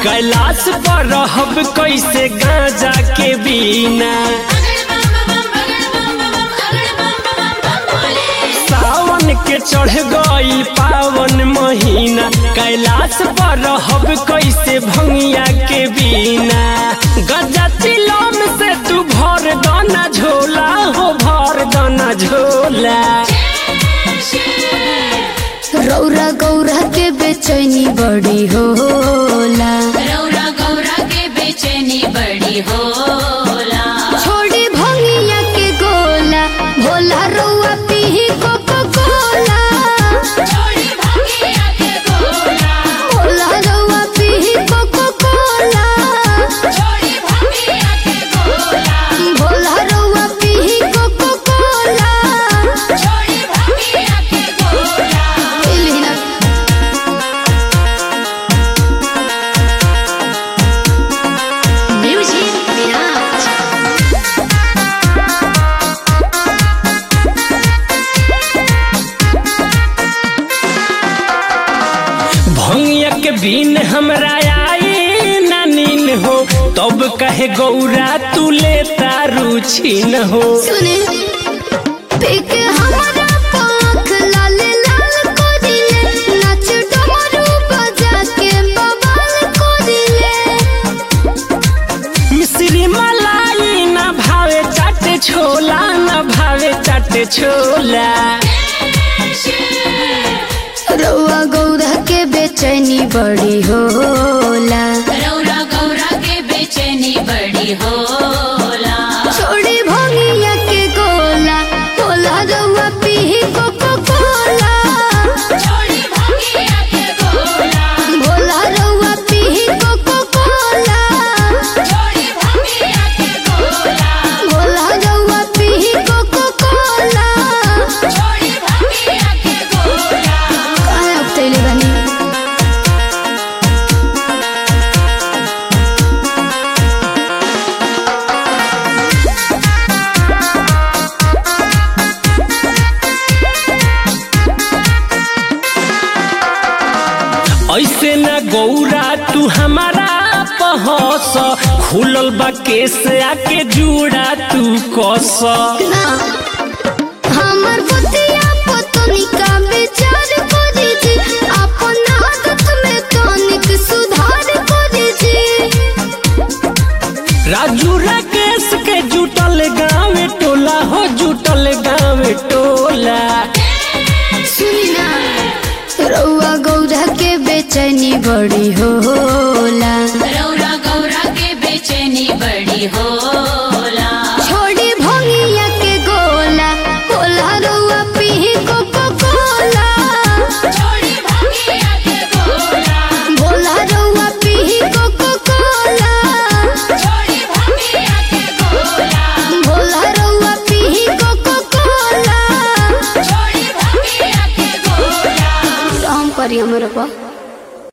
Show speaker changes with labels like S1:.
S1: कैलाश पर रहब कैसे गांजा के बिना सावन के चढ़ गई पावन महीना कैलाश पर रहब कैसे भंगिया के बिना गजा चिलम से तू भर दाना झोला हो भर दाना झोला
S2: रौरा गौरा के बेचैनी बड़ी होला
S3: रौरा गौरा के बेचैनी बड़ी होला
S2: छोड़ी भंगिया के गोला भोला रौआ पीही कोको कोला
S3: छोड़ी भंगिया के गोला
S2: भोला रौआ पीही कोको कोला
S3: छोड़ी भंगिया के गोला
S2: भोला रौआ पीही कोको कोला
S3: छोड़ी भंगिया के गोला
S2: पीली ना म्यूजिक विराज
S1: भंगिया के बिन हमरा आई ना नीन हो तब कहे गौरा तू लेता रुचि न हो
S2: सुने पिक हमारा पाख लाल लाल को दिले नाच डमरू बजा के बवाल को दिले
S1: मिश्री मलाई ना भावे चाटे छोला ना भावे चाटे छोला
S2: रउआ गौरा के बेचैनी बड़ी होला
S3: रौरा गौरा के बेचैनी बड़ी होला
S2: छोड़ी भंगिया के गोला होला रउआ पीही कोको कोला
S3: छोड़ी भंगिया के गोला
S2: भोला रउआ पीही कोको कोला
S3: छोड़ी भंगिया के गोला
S2: भोला रउआ पीही कोको कोला
S3: छोड़ी भंगिया के गोला
S2: काहे उठैले बानी
S1: ऐसे ना गौरा तू हमारा पहस खुलल बा केस आके जुड़ा तू कस
S2: ना हमर बुतिया पतनी का विचार करी जी अपन आदत में तनिक सुधार करी जी
S1: राजू राकेश के जुटल गाँव टोला हो जुटल गाँव टोला
S2: सुनी ना रउआ गौरा के बेचैनी बड़ी होला
S3: रौरा गौरा के बेचैनी बड़ी होला
S2: छोड़ी भंगिया के गोला होला रउआ पीही कोको कोला
S3: छोड़ी भंगिया के गोला
S2: भोला रउआ पीही कोको कोला
S3: छोड़ी भंगिया के गोला
S2: भोला रउआ पीही कोको कोला
S3: छोड़ी भंगिया के गोला
S2: राम करी हमरे पा